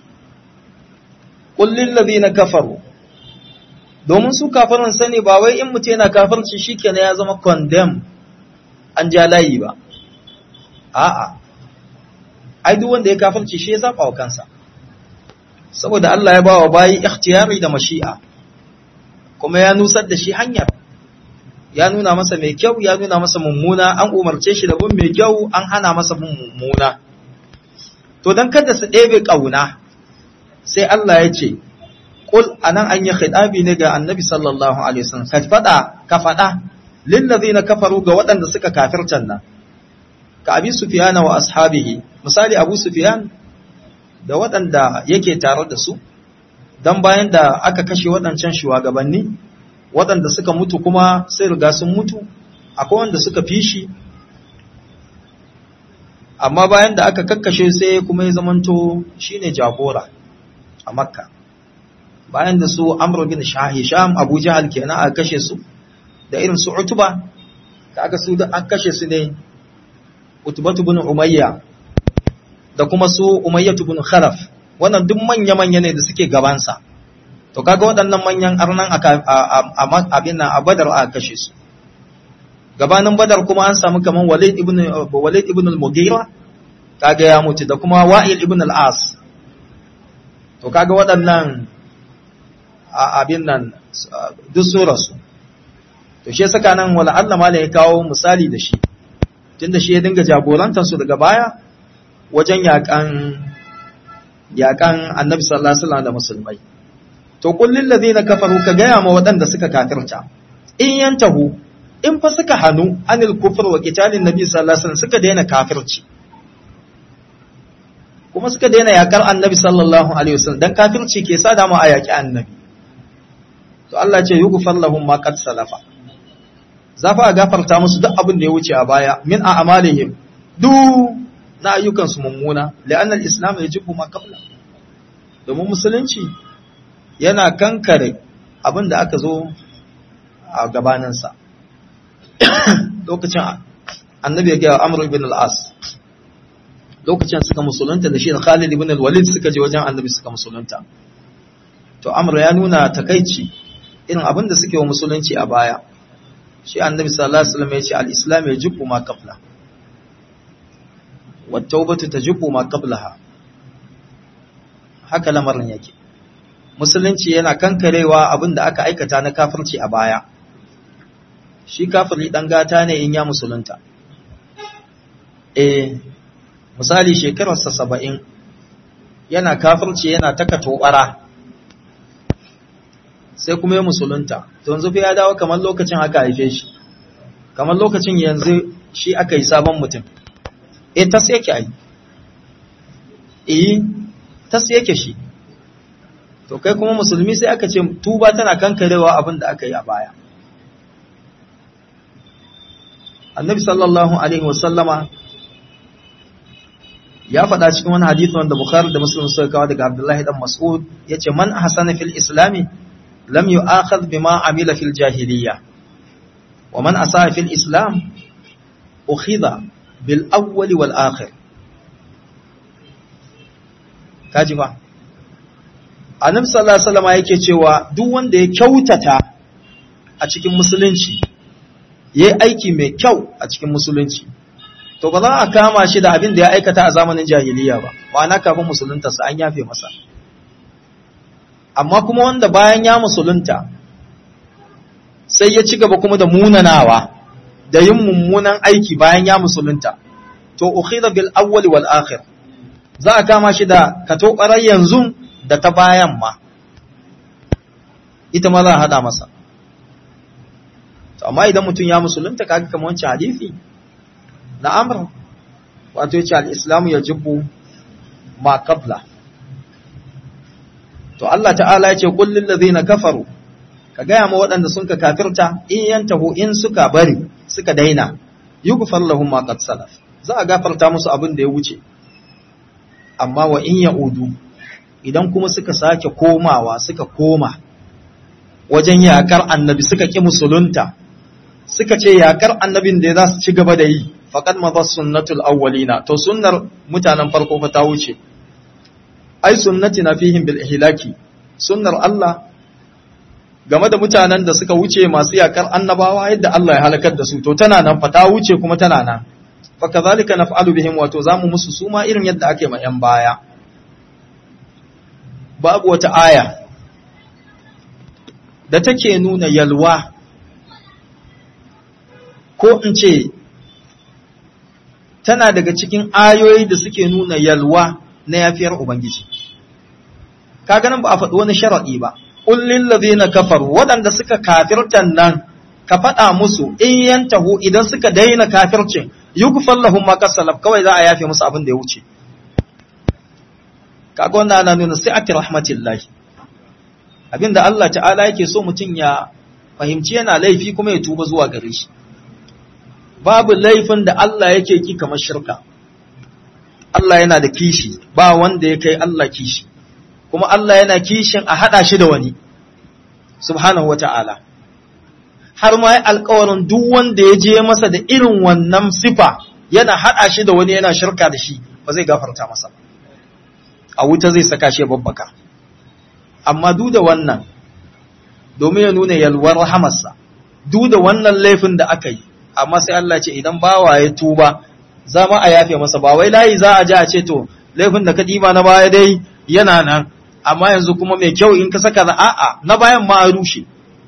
Ƙullin na kafaru, domin su kafirin sani ba wai in mutu yana kafirci shi ya zama condemn an ja layi ba. A'a, ai duk wanda ya kafirci shi ya zaɓa wa kansa, saboda Allah ya ba wa bayi ikhtiyari da mashi'a, kuma ya nusar da shi hanyar. Ya nuna masa mai kyau, ya nuna masa mummuna, an umarce shi da bin mai kyau, an hana masa bin mummuna. to don kada su ɗebe ƙauna sai Allah ya ce ƙul a nan an yi khidabi ne ga annabi sallallahu alaihi wasallam ka faɗa ka faɗa lillazi na kafaru ga waɗanda suka kafirtan nan ka abi sufiyana wa ashabihi misali abu sufiyan da waɗanda yake tare da su dan bayan da aka kashe waɗancan shugabanni waɗanda suka mutu kuma sai riga sun mutu akwai wanda suka fi shi amma bayan da aka kakkashe sai kuma ya zamanto shine jagora a makka bayan da su amr bin hisham abu jahal kenan aka kashe su da irin su utuba kaga su da aka kashe su ne utubatu bin umayya da kuma su umayyatu bin khalaf wannan duk manya manya ne da suke gabansa to kaga waɗannan manyan arnan abin nan a badar aka kashe su gabanin badar kuma an samu kaman walid ibn walid ibn al-mughira kaga ya mutu da kuma wa'il ibn al-as to kaga waɗannan abin nan duk sun rasu to shi saka nan wala Allah ma ya kawo misali da shi tunda shi ya dinga jagorantar su daga baya wajen yakan yakan annabi sallallahu alaihi wasallam da musulmai to kullil ladina kafaru ka gaya ma waɗanda suka kafirta in yantahu in fa suka hanu anil kufr wa qitalin nabi sallallahu alaihi wasallam suka daina kafirci kuma suka daina yakar annabi sallallahu alaihi wasallam dan kafirci ke sa da mu a yaki annabi to Allah ce yughfar lahum ma qad salafa za fa gafarta musu duk abin da ya wuce a baya min a amalihim duk na ayyukan su mummuna la'anna al-islam yajibu ma qabla domin musulunci yana kankare abin da aka zo a gabaninsa lokacin annabi ya gaya amr ibn al-as lokacin suka musulunta da shi da khalid ibn al-walid suka je wajen annabi suka musulunta to amr ya nuna takaici irin abin da suke wa musulunci a baya shi annabi sallallahu alaihi wasallam ya ce al-islam yajibu ma qabla wa tawbatu tajibu ma qablaha haka lamarin yake musulunci yana kankarewa abin da aka aikata na kafirci a baya shi kafiri dan gata ne in ya musulunta eh misali shekararsa saba'in yana kafirci yana taka tobara sai kuma ya musulunta to yanzu fa ya dawo kamar lokacin aka haife shi kamar lokacin yanzu shi aka yi sabon mutum eh tas yake ai eh tas yake shi to kai kuma musulmi sai aka ce tuba tana kankarewa abin da aka yi a baya annabi sallallahu alaihi wasallama ya faɗa cikin wani hadisi wanda bukhari da muslim suka kawo daga abdullahi dan mas'ud yace man ahsana fil islami lam yu'akhadh bima amila fil jahiliya wa man asaa fil islam ukhidha bil awwal wal akhir kaji ba annabi sallallahu alaihi wasallam yake cewa duk wanda ya kyautata a cikin musulunci yayi aiki mai kyau a cikin musulunci to ba za a kama shi da abin da ya aikata a zamanin jahiliya ba ma'ana kafin musulunta sa an yafe masa amma kuma wanda bayan ya musulunta sai ya ci gaba kuma da munanawa da yin mummunan aiki bayan ya musulunta to ukhidha bil awwal wal akhir za a kama shi da kato yanzu da ta bayan ma ita ma za a hada masa amma idan mutum ya musulunta kaga kamar wancan hadisi na amr wato yace al-islamu yajibu ma qabla to Allah ta'ala yace qul lil ladina kafaru ka gaya ma waɗanda sun ka kafirta in yantahu in suka bari suka daina yughfar lahum ma qad salaf za a gafarta musu abin da ya wuce amma wa in ya'udu idan kuma suka sake komawa suka koma wajen yakar annabi suka ki musulunta suka ce yakar annabin da za su ci gaba da yi faqad madha sunnatul awwalina to sunnar mutanen farko fa ta wuce ai sunnatina fihim bil ihlaki sunnar Allah game da mutanen da suka wuce masu yakar annabawa yadda Allah ya halakar da su to tana nan fa ta wuce kuma tana nan fa kazalika naf'alu bihim wato zamu musu suma irin yadda ake ma yan baya babu wata aya da take nuna yalwa ko in ce tana daga cikin ayoyi da suke nuna yalwa na yafiyar Ubangiji. Kaga nan ba a faɗi wani sharaɗi ba, ƙullin lazina kafaru waɗanda suka kafirtan nan ka faɗa musu in yantahu idan suka daina kafircin yi kufan lahun makasalaf kawai za a yafe musu abin da ya wuce. Kaga wannan ana nuna sai ati rahmatillahi. Abinda Allah ta'ala yake so mutum ya fahimci yana laifi kuma ya tuba zuwa gare shi. babu laifin da Allah yake ki kamar shirka. Allah yana da kishi, ba wanda ya kai Allah kishi, kuma Allah yana kishin a haɗa shi da wani, subhanahu wa ta'ala. Har ma ya alkawarin duk wanda ya je masa da irin wannan sifa yana haɗa shi da wani yana shirka da shi, ba zai gafarta masa. A wuta zai saka shi babbaka. Amma duk da wannan, domin ya nuna yalwar rahamarsa, duk da wannan laifin da aka yi, amma sai Allah ce idan bawa ya tuba zama a yafe masa ba wai layi za a ji a ce to laifin da ka ɗiba na baya dai yana nan amma yanzu kuma mai kyau in ka saka a'a na bayan ma a rushe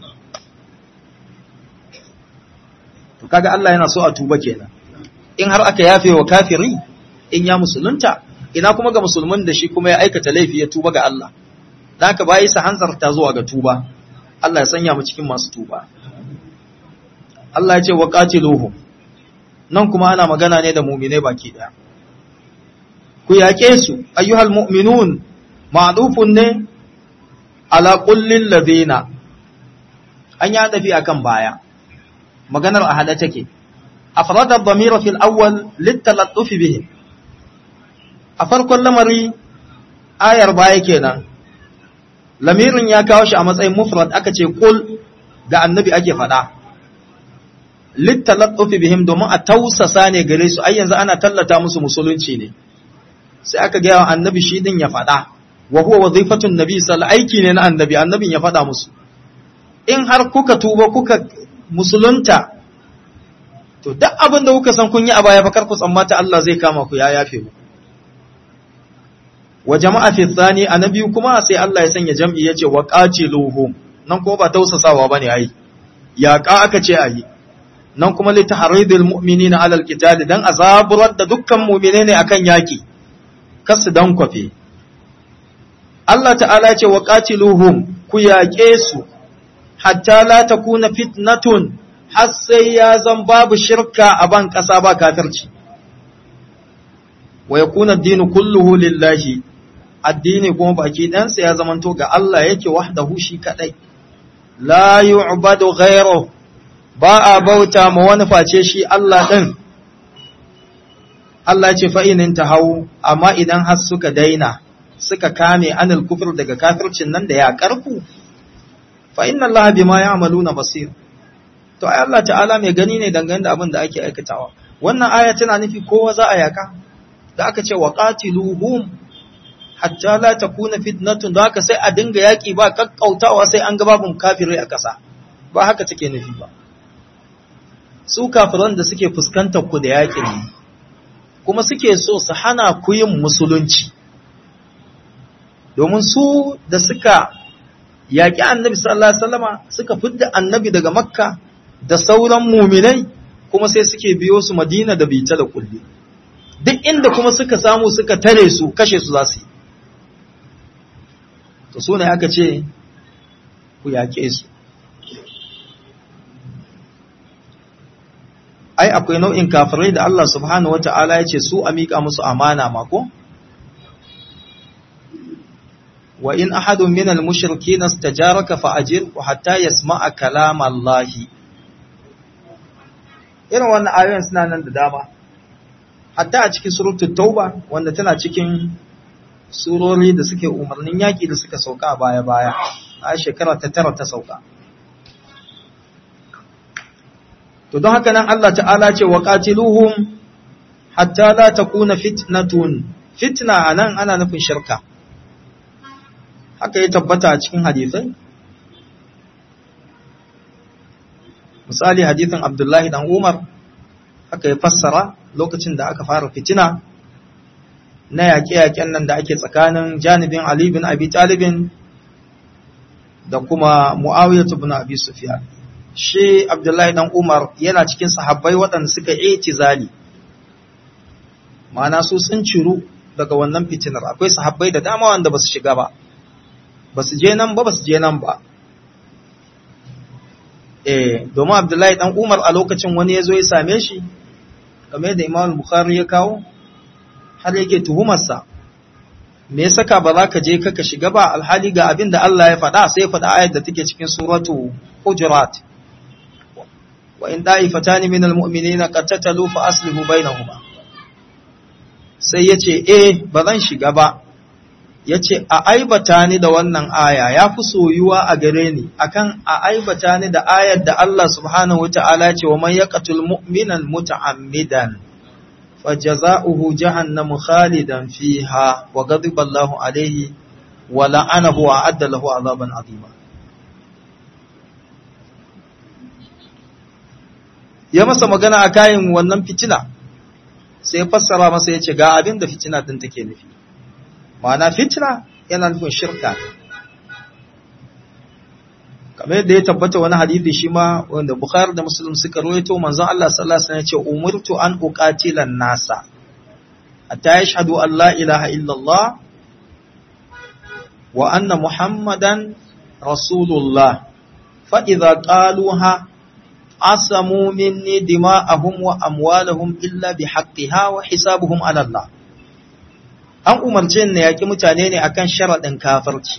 to kaga Allah yana so a tuba kenan in har aka yafe wa kafiri in ya musulunta ina kuma ga musulmin da shi kuma ya aikata laifi ya tuba ga Allah da haka bayi sa hanzarta zuwa ga tuba Allah ya sanya mu cikin masu tuba Allah ya ce wa qatiluhum nan kuma ana magana ne da mu'mine baki daya ku yaƙe su ayyuhal mu'minun ma'dufun ne ala kullil ladina an ya tafi akan baya maganar a hada take afrada dhamira fil awwal litalattuf bihim a farkon lamari ayar baya kenan lamirin ya kawo shi a matsayin mufrad aka ce kul ga annabi ake faɗa litalattuf bihim domin a tausasa ne gare su ai yanzu ana tallata musu musulunci ne sai aka gaya wa annabi shi din ya faɗa wa huwa wazifatun nabi sallallahu aiki ne na annabi annabin ya faɗa musu in har kuka tuba kuka musulunta to duk abin da kuka san kun yi a baya fa kar ku tsammata Allah zai kama ku ya yafe mu wa jama'a fi thani annabi kuma sai Allah ya sanya jam'i yace wa qatiluhum nan ko ba tausasawa bane ai ya ka aka ce ayi nan kuma li tahridil mu'minina alal qital dan azaburar da dukkan mu'mine ne akan yaki kasu dan kwafe Allah ta'ala ce wa qatiluhum ku yaƙe su hatta la takuna fitnatun har sai ya zan babu shirka a ban ƙasa ba kafirci wa yakuna ad-dinu kulluhu lillahi addini kuma baki ɗansa ya zamanto ga Allah yake wahdahu shi kadai la yu'badu ghayruhu ba a bauta ma wani face shi Allah ɗin Allah ce fa'inin ta hau amma idan har suka daina suka kame anil kufur daga kafircin nan da ya ƙarfu fa'in Allah bi ma ya amalu na basir to ai Allah ta'ala mai gani ne dangane da abin da ake aikatawa wannan aya tana nufi kowa za a yaka da aka ce wa qatiluhum hatta la takuna fitnatun da haka sai a dinga yaki ba kakkautawa sai an ga babun kafirai a ƙasa ba haka take nufi ba su kafiran da suke fuskantar ku da yakin ne kuma suke so su hana ku yin musulunci domin su da suka yaƙi annabi sallallahu alaihi wasallama suka fidda annabi daga makka da sauran muminai kuma sai suke biyo su madina da bita da kulli duk inda kuma suka samu suka tare su kashe su za su yi to su ne aka ce ku yaƙe su ai akwai nau'in kafirai da Allah subhanahu wata'ala ya ce su a miƙa musu amana mako wa in ahadun min al-mushrikeen istajaraka fa ajirhu hatta yasma'a kalam Allah irin wannan ayoyin suna nan da dama hatta a cikin suratul tauba wanda tana cikin surori da suke umarnin yaki da suka sauka baya baya a shekara ta tara ta sauka to don haka nan Allah ta'ala ce wa qatiluhum hatta la takuna fitnatun fitna anan ana nufin shirka haka ya tabbata a cikin hadisai misali hadisin Abdullahi dan Umar haka ya fassara lokacin da aka fara fitina na yaƙe-yaƙen nan da ake tsakanin janibin Ali bin Abi Talibin da kuma Muawiyah ibn Abi Sufyan shi Abdullahi dan Umar yana cikin sahabbai waɗanda suka itizali ma'ana su sun ciru daga wannan fitinar akwai sahabbai da dama wanda ba su shiga ba ba su je nan ba ba su je nan ba eh domin Abdullahi dan Umar a lokacin wani ya zo ya same shi kamar da Imam Bukhari ya kawo har yake tuhumarsa me ya saka ba za ka je ka shiga ba alhali ga abin da Allah ya faɗa sai ya faɗa ayat da take cikin suratu Hujurat wa in da'ifatani minal mu'minina qattatalu fa aslihu bainahuma sai yace eh ba zan shiga ba yace a aibata ni da wannan aya yafi soyuwa a gare ni akan a aibata ni da ayar da Allah subhanahu wataala ce wa man yaqtul mu'minan muta'ammidan fajaza'uhu jahannamu khalidan fiha wa ghadiba Allahu alayhi wa la'anahu wa adda lahu 'adaban 'azima ya masa magana a kayan wannan fitina sai ya fassara masa ya ce ga abin da fitina din take nufi ma'ana fitina yana nufin shirka kamar yadda ya tabbata wani hadithi shi ma wanda Bukhari da Muslim suka rawaito manzon Allah sallallahu alaihi wasallam ya ce umirtu an uqatila nasa hatta yashhadu an la ilaha illallah wa anna muhammadan rasulullah fa idza qaluha asamu minni dima'ahum wa amwalahum illa bihaqqiha wa hisabuhum ala Allah an umarce ni yaki mutane ne akan sharadin kafirci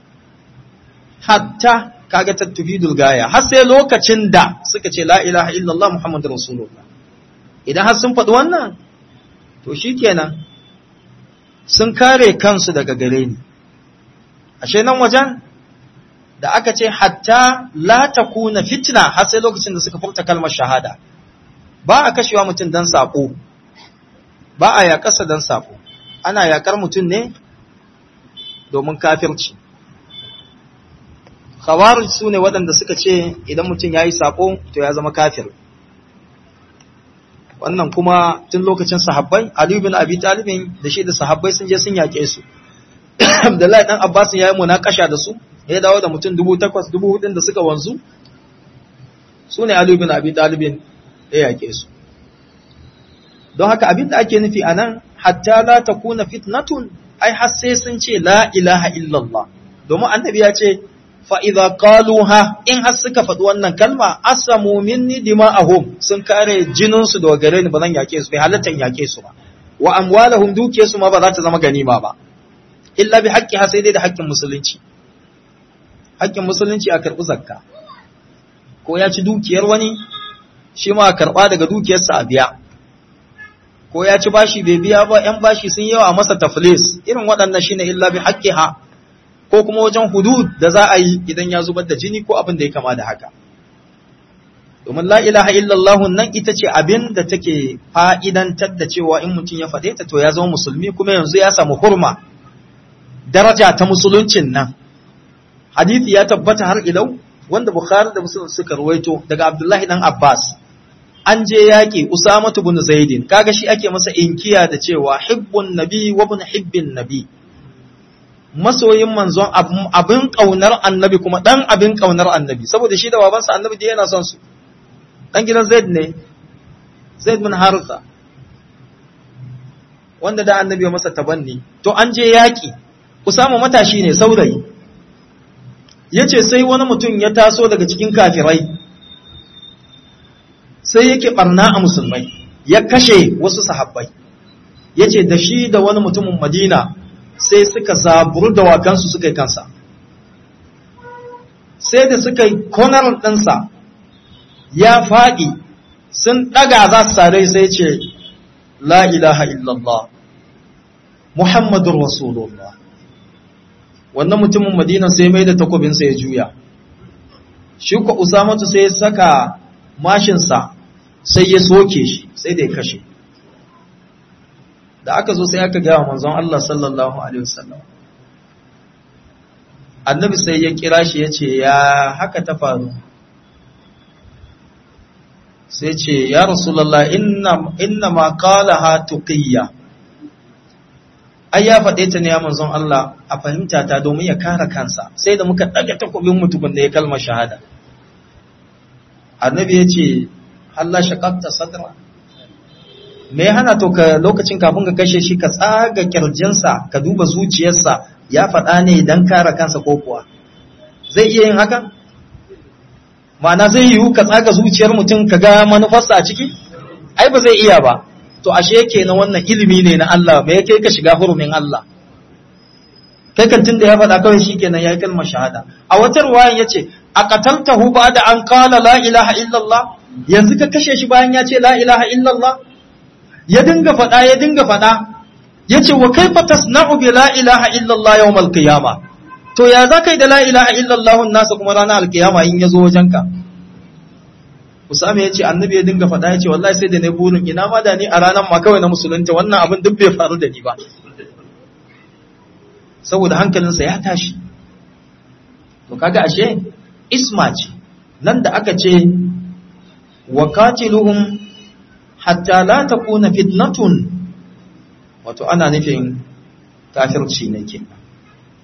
hatta kaga tattufidul gaya har sai lokacin da suka ce la ilaha illallah muhammadur rasulullah idan har sun faɗi wannan to shikenan sun kare kansu daga gare ni ashe nan wajen da aka ce hatta la takuna fitna har sai lokacin da suka furta kalmar shahada ba a kashewa mutum dan sako ba a yakarsa dan sako ana yakar mutum ne domin kafirci khawarij su ne waɗanda suka ce idan mutum ya yi saƙo to ya zama kafir wannan kuma tun lokacin sahabbai aliyu bin abi talibin da shi da sahabbai sun je sun yaƙe su abdullahi dan abbas ya yi munakasha da su ya dawo da mutum dubu takwas dubu hudun da suka wanzu su ne aliyu bin abi talibin ya yaƙe su don haka abin da ake nufi a nan hatta la takuna fitnatun ai har sai sun ce la ilaha illallah domin annabi ya ce fa'iza ƙaluha in har suka faɗi wannan kalma, asamu minni dima'ahum sun kare jininsu da gare ni ba zan yake su, bai halittar yake su ba, wa amwalahum duke su ma ba za ta zama ganima ba, illa bi haƙƙi sai dai da haƙƙin musulunci. Haƙƙin musulunci a karɓi zakka, ko ya ci dukiyar wani, shi ma a karɓa daga dukiyarsa a biya. Ko ya ci bashi bai biya ba, ‘yan bashi sun yawa masa taflis, irin waɗannan shine illa bi haƙƙi ha, ko kuma wajen hudud da za a yi idan ya zubar da jini ko abin da ya kama da haka. Domin la ilaha illallah nan ita ce abin da take fa'idantar da cewa in mutum ya faɗe ta to ya zama musulmi kuma yanzu ya samu hurma daraja ta musuluncin nan. Hadithi ya tabbata har ilau wanda Bukhari da Muslim suka ruwaito daga Abdullahi dan Abbas. An je yaƙi Usamatu bin Zaidin, kaga shi ake masa inkiya da cewa hibbun nabi wa bin hibbin nabi. masoyin manzon abin ƙaunar annabi kuma ɗan abin ƙaunar annabi saboda shi da babansa annabi da yana son su ɗan gidan zaid ne zaid bin haritha wanda da annabi ya masa tabanni to an je yaƙi usama matashi ne saurayi ya ce sai wani mutum ya taso daga cikin kafirai sai yake ɓarna a musulmai ya kashe wasu sahabbai ya ce da shi da wani mutumin madina sai suka zaburu da wakansu suka yi kansa sai da suka yi konar ɗinsa ya faɗi sun ɗaga za su sare sai ce la ilaha illallah muhammadun rasulullah wannan mutumin madina sai mai da takobinsa ya juya shi ko usamatu sai ya saka mashinsa sai ya soke shi sai da ya kashe da aka zo sai aka gaya manzon Allah sallallahu alaihi wasallam annabi sai ya kira shi ya ce ya haka ta faru sai ce ya rasulullah inna inna ma qalaha tuqiyya ai ya faɗe ta ne ya manzon Allah a fahimta ta domin ya kare kansa sai da muka ɗaga takobin mutumin da ya kalmar shahada annabi ya ce Allah shaqaqta sadra me ya hana to ka lokacin kafin ka kashe shi ka tsaga kirjinsa ka duba zuciyarsa ya faɗa ne don kare kansa ko kuwa zai iya yin hakan ma'ana zai yiwu ka tsaga zuciyar mutum ka ga manufarsa a ciki ai ba zai iya ba to ashe yake na wannan ilimi ne na Allah me yake ka shiga hurumin Allah kai kan tunda ya faɗa kawai shikenan ya yi kalmar shahada a wata ruwayan yace a qataltahu ba'da an qala la ilaha illallah yanzu ka kashe shi bayan ya ce la ilaha illallah ya dinga faɗa ya dinga faɗa ya ce wa kaifa tasna'u bi la ilaha illallah yawmal qiyama to ya za kai da la ilaha illallah nasa kuma ranar alkiyama in ya zo wajenka Usama ya ce annabi ya dinga faɗa ya ce wallahi sai da na burin ina ma da ni a ranar ma kawai na musulunta wannan abin duk bai faru da ni ba saboda hankalinsa ya tashi to kaga ashe isma ce nan da aka ce wa qatiluhum hatta la takuna fitnatun wato ana nufin kafirci ne ke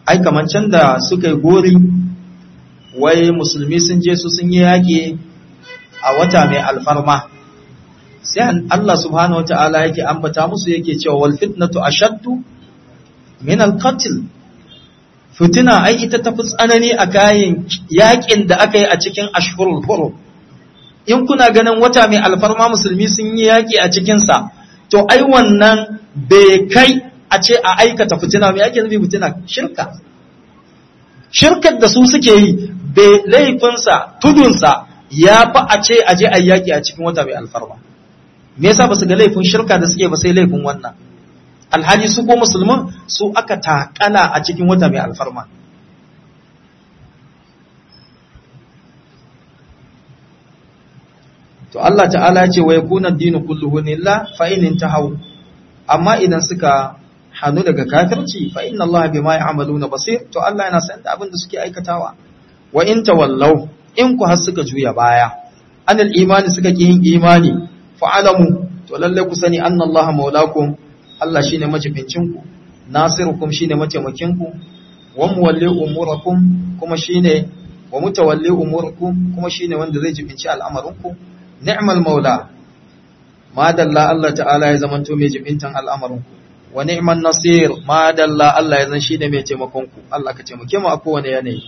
ai kaman can da suka yi gori wai musulmi sun je su sun yi yaƙi a wata mai alfarma sai Allah subhanahu wata'ala yake ambata musu yake cewa wal fitnatu ashaddu min al qatl fitina ai ita tafi tsanani a kayan yaƙin da aka yi a cikin ashhurul hurum in kuna ganin wata mai alfarma musulmi sun yi yaƙi a cikin sa to ai wannan bai kai a ce a aikata fitina mai ake nufi fitina shirka shirkar da su suke yi bai laifinsa tudunsa ya fi a ce a je a yaƙi a cikin wata mai alfarma me yasa ba su ga laifin shirka da suke ba sai laifin wannan alhali su ko musulman su aka takala a cikin wata mai alfarma to Allah ta'ala ce wa yakuna dinu kulluhu lillah fa in intahu amma idan suka hanu daga kafirci fa inna Allah bima ya'maluna basir to Allah yana san da abin da suke aikatawa wa in tawallaw in ku har suka juya baya anil imani suka ki yin imani fa alamu to lalle ku sani anna Allah maulakum Allah shine majibincin ku nasirukum shine mataimakin ku wa muwalli umurakum kuma shine wa mutawalli umurakum kuma shine wanda zai jibinci al'amarin ku ni'mal maula ma dalla Allah ta'ala ya zamanto mai jibintan al'amarin ku wa ni'man nasir ma dalla Allah ya zan shine mai taimakon ku Allah ka taimake mu a kowane yanayi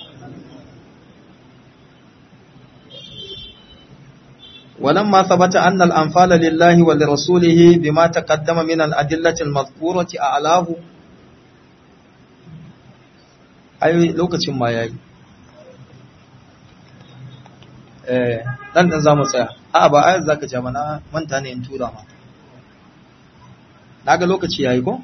ولما ثبت أن الأنفال لله ولرسوله بما تقدم من الأدلة المذكورة أعلاه أي لوكة ما يأي dan dan zamu tsaya a ba ayar zaka ce mana manta ne in tura ma naga lokaci yayi ko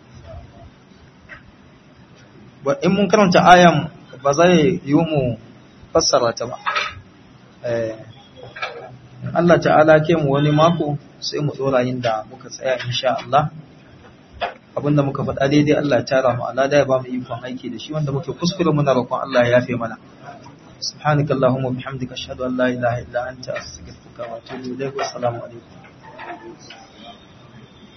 ba in mun karanta ayan ba zai yi mu fassara ta ba eh Allah ta'ala ke mu wani mako sai mu dora inda muka tsaya insha Allah abinda muka faɗa daidai Allah ya tara mu Allah da ya ba mu ikon aiki da shi wanda muke kuskure muna roƙon Allah ya yafe mana سبحانك اللهم وبحمدك اشهد ان لا اله الا انت استغفرك واتوب اليك والسلام عليكم